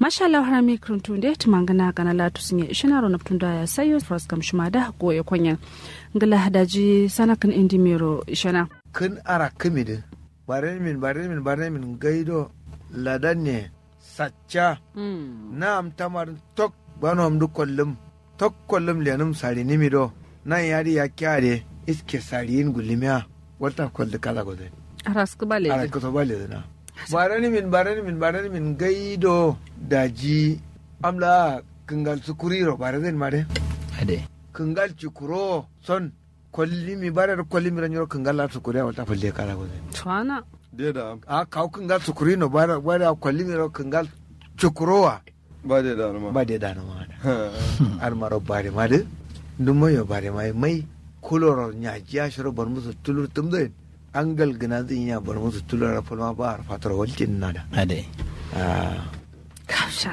mashallah harami kruntu de tumangana kana latu sinye ishina ro naptunda ya sayo fras kam shumada go ya konya ngala hadaji sanakan indi mero ishana kin ara kimidi bare min bare min bare min gaido ladan ne sacca na am tamar tok bano am du kollum tok kollum lenum sari nimi do nan yari ya kyare iske sariyin gulimiya wata kolli kala gode aras kubale ara ko to bale na bare ni min bare ni min bare ni min gaido daji amla kingal sukuriro bare den mare ade kingal cikuro son kollimi bare kollimi ranyoro kingal la sukuri wata falle kala gode twana de da a kaw kingal sukuri no bare bare kollimi ro kingal cikurowa ba de da ma ba de dana ma ar maro bare ma de dumo yo bare mai mai kuloro nya jiya shiro bar musu tulur tumde angal gina zin ya bar musu tulur falma ba ar fatar waltin nada ade ah kasha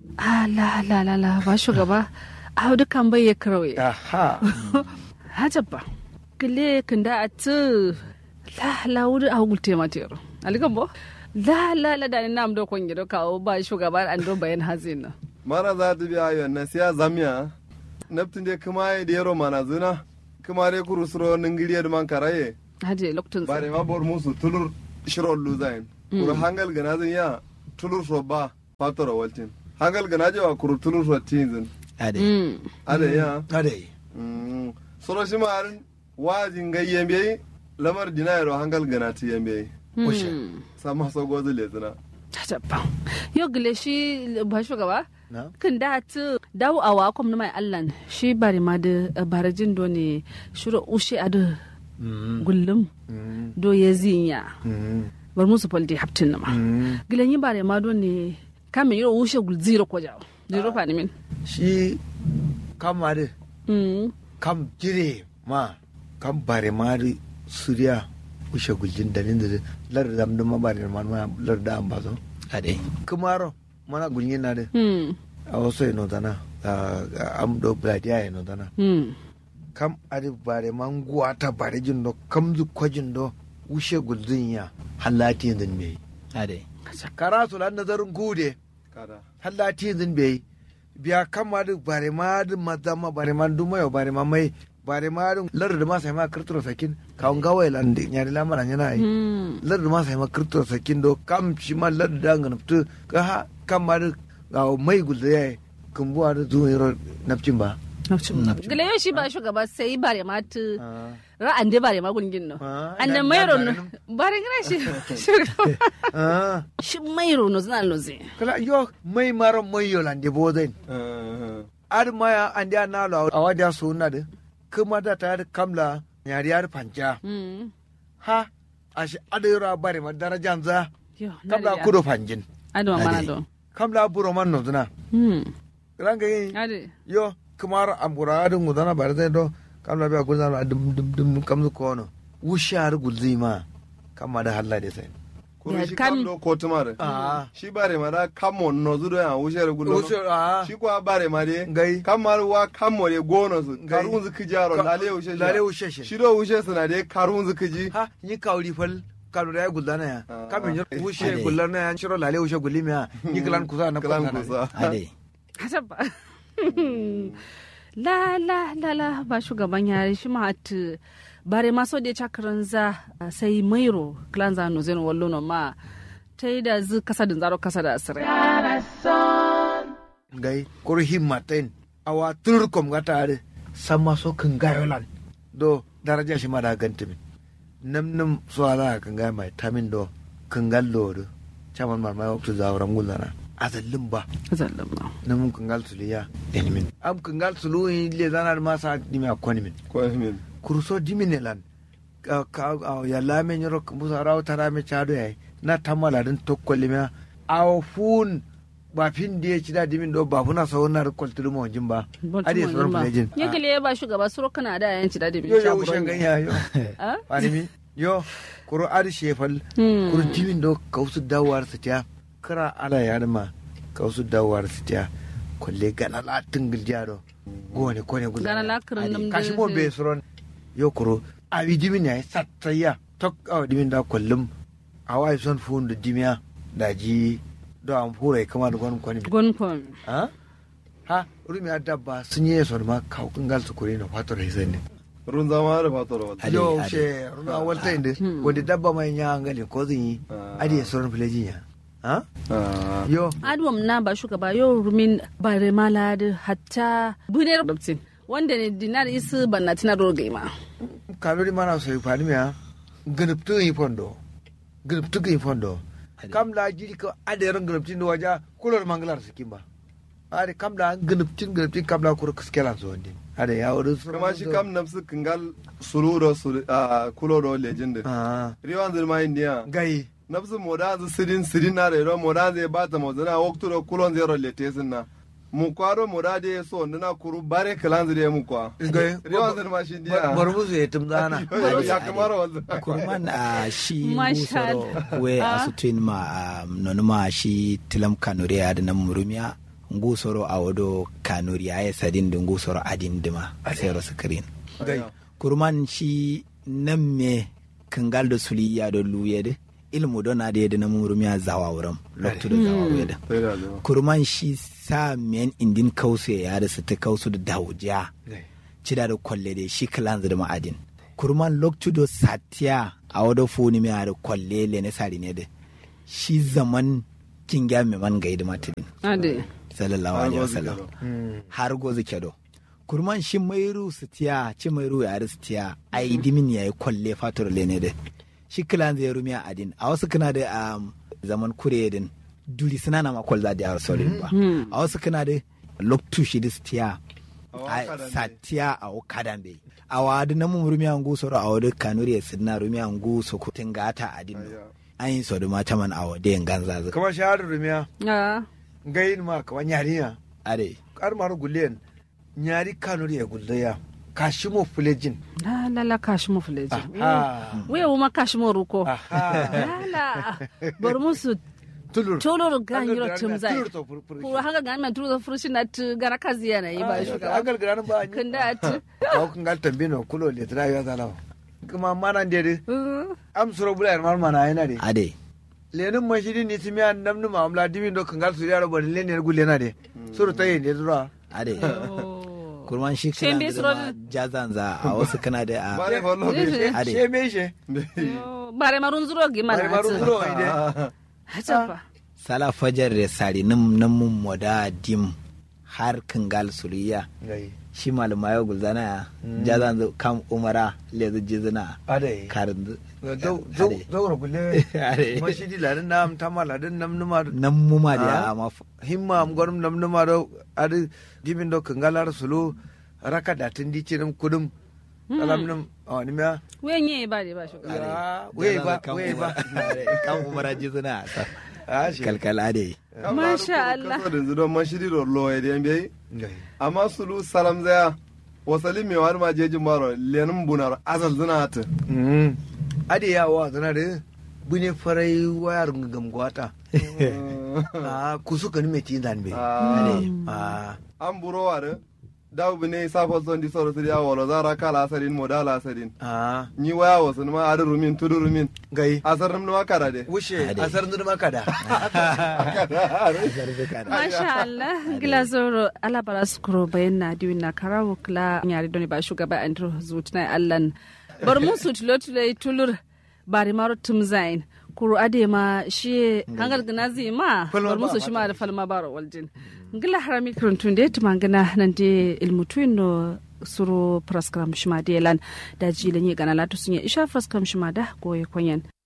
ala la la la ba shugaba a dukan bai ya karawe aha hajabba kile kinda atu la la wuri a gulte matero alikan bo la la la da ni nam do kon gido kawo ba shugaba an do bayan hazina mara za ta biya yon na siya zamiya naftin de kuma ya da yaro mana zuna kuma dai kuru suro ningiriya da man karaye haje loktun bare ma bor musu tulur shiro luzain kuru hangal gana zin ya tulur so ba fatora waltin hangal gana jewa kuru tulur so tinzin ade mm ada ya ade Mm. soro shi marin wajin gayyen bai lamar dinayaro hangal gana ti yembe Ushe. sama so gozu le zina hajabba yo gile shi ba shugaba na kan da atu dawo awa kom na mai allan shi bari ma da barajin do ne shiro ushe adu mm gullum mm do ya zinya mm bar musu faldi haptin na ma mm gilan yi bare ma do ne kamin yiro ushe gul zero ko jawo zero fa ni min shi kamar mm kam jire ma kam bare mari suriya ushe guljin dalin da lar da dam ma bare man ma lar da am bazo ade kumaro mana gulyin na de mm a wasu ino dana am do bladiya ino dana mm kam adi bare man guwata bare jin do kam zu kwajin do ushe guljin ya halati yanzu me ade kara su lan nazarin gude kada halati yanzu be biya kama da bare ma da maza ma bare ma duma yau bare ma mai bare ma da lar da ma sai ma kirtura sakin kawun gawai lan da nyari lamara yana yi mm lar da ma sai ma kirtura sakin do kam shi ma lar da ngana fitu ka ha kama da ga mai gulda ya kumbuwa da zuwa yaro nafcin ba gile yo shi ba shugaba sai bare ma tu ra'an de bare ma gungin no Ah, an da ina- mai ina rono bare bare gina shi shugaba Ah, shi mai rono zana loze kala yo mai maro mai yo lan de bozen ar maya an da na lo awada so na de kuma da ta da kamla nyari yar panja mm ha ashi adira bare ma darajan za yo kamla kudo panjin ado mana Ade. do kamla buro man no zuna mm ranga yi ade yo kumar ambura adu ngudana bare zai do kamla biya gulzana dum dum dum kamzu kono wushar gulzima kama da halla de sai kuru Ya shi kam- kam do ko tumare Ah. shi bare ma da kamo no zudo ya wushe re gulo wushar a shi kwa bare ma de Ngai. kamar wa kamo de gono su Ngai. karun zu kijaro Ka- lale wushe lale wushe shi. shi do wushe su na de karun zu kiji ha ni kawri fal kalu da ya gulzana ya Ah. kamin yo wushe Ade. gulzana ya shiro lale wushe gulimiya ni kalan kusa na kalan kusa kusa ade Hasabba. la la la la ba shugaban yare shi ma at bare ma so de chakran za sai mairo clan za no zen wallo no ma ta yi da zu kasa da zaro kasa da asirai. ngai koro himmaten awa tur kom gata ade sama so kan gayolan do daraja shi ma da gantimin nam nam so ala kan ga mai tamin do kan gallo do chaman mar mai waktu zawran gulana azallin ba Zallan ma. nam kan gal suliya enimin am kan gal sulu le zanar ma sa dimi akoni min ko min kurso dimine lan ka ka aw ya lame nyoro musa raw tarame chado yai na tamala din tokkolli me aw fun ba fin die chida dimin do ba funa so na koltu mo jimba adi so na jin Ya gele ba shugaba suro kana da yanci da dibi. yo yo ushen ganya yo Ah? ani mi yo kuro adi shefal Hmm. kuro dimin do kausu dawar su ta kara ala ya ma kausu dawar su ta kolle gana la tingil jado gone kone gudu Gana la kirin nam da- kashi mo be suron yo kuro abi dimin ya sattaya tok aw dimin da kollum awa son fun da dimiya da ji do am hure kama da gwan kwani gon kon ha ha rumi dabba sun yi so ma kaw kangal su kure na fato da hisan ne run zama da fatoro wata Ade, yo ade. she rumi awalta inde wanda dabba mai nya ngali ko zin yi Ah. adi ya soron filejin ya ha Ah, yo adwam na ba shugaba yau rumin bare mala da hatta buner dabtin wanda ne dinar isu banna tina rogai ma kalori mana so fani me ha gnuptu yi fondo gnuptu yi fondo kam la jiri ko ade ran gnuptin do waja kulor manglar sikimba ade kam la gnuptin gnuptin kam la kur kskelan so ndin ade ya wadu kuma shi kam nafsu kingal sulu do sulu a kulo do legend ah riwan zirma india gai nafsu moda zu sidin sidin na rero moda zai bata mozana waktu do kulon zero letesin na mu kwaro moda de so ndina kuru bare kalan zire mu kwa gai riwan zirma shi india bar musu ya tumdana ya kamar wanzu kurman a shi Masha ngusoro we a sutuin ma a nonuma shi tilam kanuri a da nan murumiya ngusoro a wado kanuri a ya sadin da ngusoro adin dima a sayar sikirin gai kurman shi nan me kangal da suliya da luye da ilmu don na da yadda na murumiya zawa wurin loktu da zawa wuye da sai da zama kurman shi sa men indin kausu ya da su ta kausu da dawujiya gai cida da kwalle da shi kalan da ma'adin kurman loktu do satiya a wada foni mai da kwalle le ne sari ne da shi zaman kinga mai man gai da matinin ade sallallahu Har alaihi gozi wasallam kenan. har gozi kedo kurman shi mairu su tiya ci mairu ya su tiya a yi dimin ya yi kwalle fatar le ne da shi kilan zai rumiya adin a wasu kana da um, zaman kure din duri suna na makwal za da yawar saurin ba a wasu kana da loktu shi da su tiya A a wakadan dai. satiya a wakadan bai a wadu na mun rumiya ngu soro a wadu kanuri ya sidna rumiya ngu so kutin gata adin Ayya. an yi so da mata man a wadu yin ganza zuka kama shahadu rumiya a gai ma kama nyariya are kar maru gulen nyari kanuri ya guldaya kashimo fulejin la la la kashi mu fuleji aha we ma kashi mu ruko aha la la bar musu tulur toloro ganyiro tumzai tulur to fur- fur- ko hanga gan man tuzo furushi na tu gana kazi yana yi ba shugaba agal gran ba ni kanda ati ko kan gal tambino kulo le tra ya zala kuma mana de am suro bula mar mana yana de ade lenin mashidi ni timiya namnu mamla dimin do kan gal su yaro bari le ne gulle na de suro tayi ne dura ade kurman shi Shin bai kana tsoro da jazanza a wasu kana da a bare fallo Eh, be Ade. she me she bare marun zuro gi mana bari maru ati suro ide hacafa sala fajar da sari nim nan mun moda dim har kangal suriya gai shi malama ya gulzana ya jazanza kam umara lezu jizina ade karin zo zo zo gulle ade mashidi ladin nam tamala din namnu ma nan muma da Ah. ya ma himma am gorum nam numa do adi dimin do kangalar sulu raka da tin dici nam kudum alam nam awani ma we nye ba de ba shugaba ya we ba we ba kan umara jizina a shi kalkala ade Masha Allah. kaso da zudo man shiri do lo ya den bai Ngai. amma sulu salam zaya wasali me wani ma jeji maro lenin bunar azal zina ta Mm. adi ya wa zana de bune farai wayar ngam gwata a kusu kan me tin dan be ade a an buro wa da dawo bine safo son di soro siri awolo zara kala asarin modala asarin a ni waya wasu ma adu rumin tudu rumin gai asar nim ma kara de wushe Ade. asar ndur makada Masha Allah, gila zoro ala bara skuro bayan na diwin na karawo kila yari doni ba shugaba Andrew Zutna Allan. Bar mu su tulo tulo tulur bari maro tumzain. Kuru ade ma shi hangal gina zi ma Falma bar mu ba su shi ma fata da falma baro waljin. Gila harami kirantun da ya tuma gina nan da ilmutuin no suru praskram shima da yalan da jilin yi gana latu sun yi isha praskram shima da goye kwanyan.